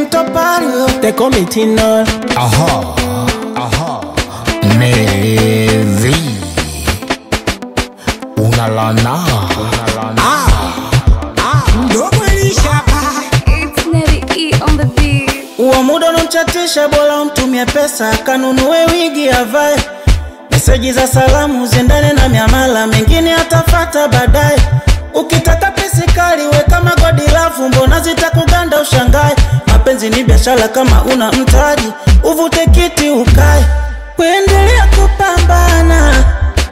Mtopario, they call me Tino. Aha, aha, Nevi, unalana, unalana. Dogo ilishapa. It's Nelly E on the beat. Uo muda unamchatisha, bora umtumie pesa kanunue wigi avae. Meseji za salamu ziendane na miamala, mengine atafata baadaye. Ukitaka pesi kali we kama godi lafu, mbona zitakuganda ushangae? Mapenzi ni biashara, kama una mtaji uvute kiti ukae, kuendelea kupambana.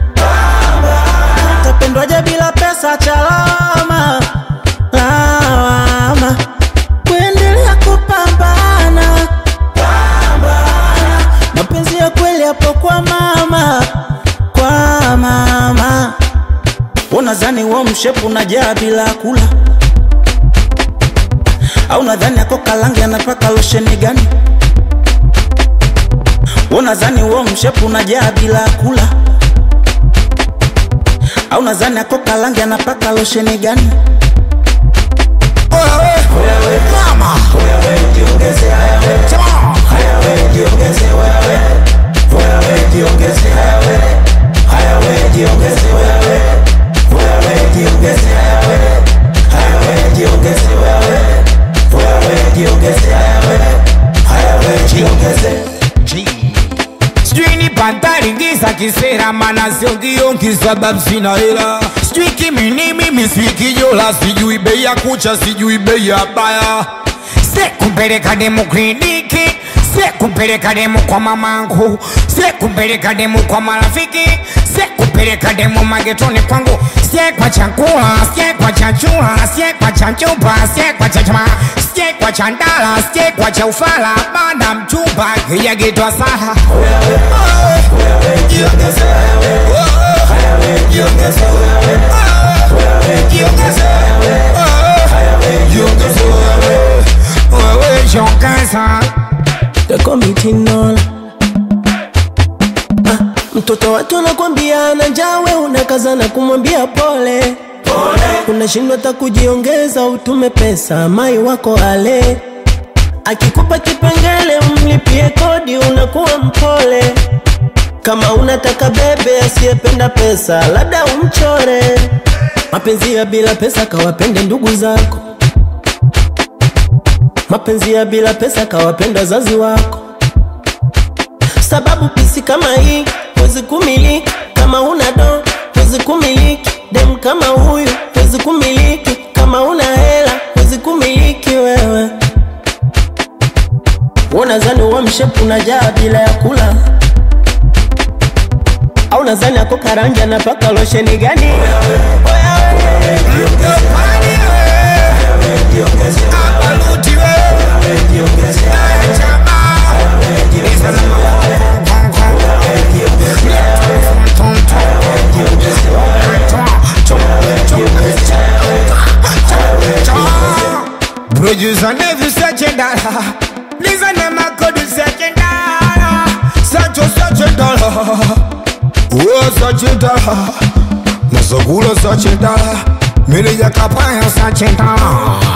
Utapendwaje bila pesa? Chalama lawama, kuendelea kupambana. Mapenzi ya kweli hapo kwa mama, kwa mama. Unadhani wo mshepu unajaa bila kula, au nadhani ako kalange anapaka losheni gani? Unadhani wo mshepu unajaa bila kula, au nadhani ako kalange anapaka losheni gani? Mama, sijui ni pantari ngisa kisera mana siongiongi sababu sina hela sijui kimini mimi sikijola sijui bei ya kucha sijui bei ya baya sekumpeleka demu kliniki sekumpeleka demu kwa mamangu sekumpeleka demu kwa marafiki sekumpeleka demu magetoni kwangu siekwa chakula siekwa chachula siekwa cha chupa siekwa cha chama siekwa cha ndala siekwa cha ufala bana mchumba kijagetwa saha wewe shongeza They call me Tino. Ah, mtoto watu anakwambia ana njaa, we unakaza na kumwambia pole unashindwa hata kujiongeza, utume pesa mai wako ale akikupa kipengele umlipie kodi, unakuwa mpole. Kama unataka bebe asiyependa pesa, labda umchore. Mapenzi ya bila pesa kawapende ndugu zako, mapenzi ya bila pesa kawapenda wazazi wako sababu pisi kama hii huwezi kumiliki kama una do huwezi kumiliki dem kama huyu huwezi kumiliki kama una hela huwezi kumiliki wewe unazani uwa mshepu unajaa bila ya kula au nazani ako karanja napaka losheni gani Producer never search a dollar. Listen to my code search a dollar. Search a search a dollar. Oh, search a dollar. Nasakula search a dollar. Mili ya kapaya search a dollar.